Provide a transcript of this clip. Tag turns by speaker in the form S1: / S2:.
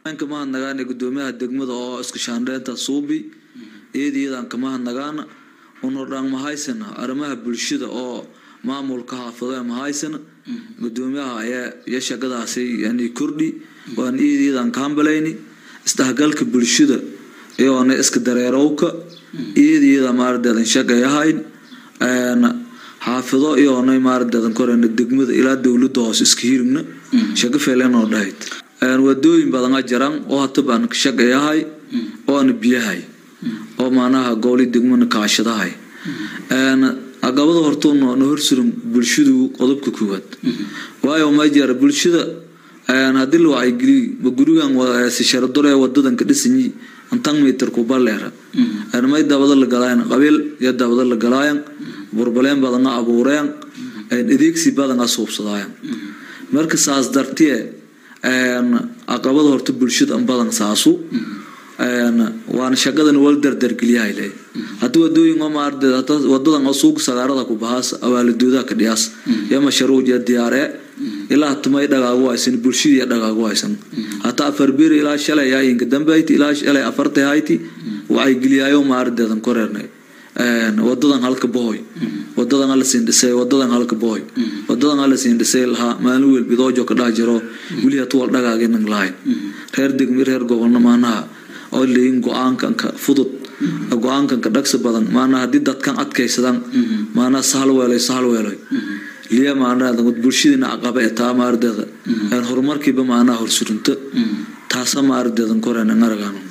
S1: ka mahadnagaana gudoomiyaha degmada oo iska shaandheynta suubi iyadiyadaan ka mahadnagaana unordhaan mahaysana arrimaha bulshada oo maamulka xaafado mahaysana gudoomiyaha ayaa iyo shaqadaasi yani kordhi waan iyadiyadaan ka hambalayni isdhexgalka bulshada iyoona iska dareerowka iyadiyada maaradeedan shaqayahayn xaafido iyoona maaradeedan koreyna degmada ilaa dowlada hoose iska hirigna shaqo feelenoo dhahayd wadooyin badana jiran oo hata baan shaqayahay oona biyahay oo maanaha gooli degmana kaashadahay agabada hortoona na horsuran bulshadu qodobka koowaad waayo ma jira bulshada haddii la wacyigeliy ma gurigan sisharadore wadadan ka dhisanyi antan mitir kubaleera may dabada la galaayan qabiil iyo dabada la galaayan burbaleen badana abuureen adeegsi badana suubsadaayan marka saas dartiye aqabada horta bulshada badan saasu waana shaqadan wal dardargeliyahay le hadii wadooyin wadadan oo suuq sagaarada ku bahaas awaaladooda ka dhiyaas iyo mashruuc iyo diyaare ilaa tumay dhagaagu haysan bulshadii dhagaagu haysan hataa afar bir ilaa shalay ayinka dambeyti ilaa shalay afartay hayti waxay geliyaayo maardeedan koreernay wadadan halka bohoy wadadan hala siin dhisay wadadan halka bohoy wadadan hala siin dhisay lahaa maalin weel bidoojo ka dhax jiro weli hatuwal dhagaaginan lahayn reer degmi reer gobolna maanaha oo leeyin go-aankanka fudud go-aankanka dhagsi badan maanaa haddii dadkan adkaysadaan maanaa sahal weelay sahal weelay liya maanaa bulshadiina aqaba ee taa maardeeda horumarkiiba maanaa horsurinta taasa maardeedan koreen aragaano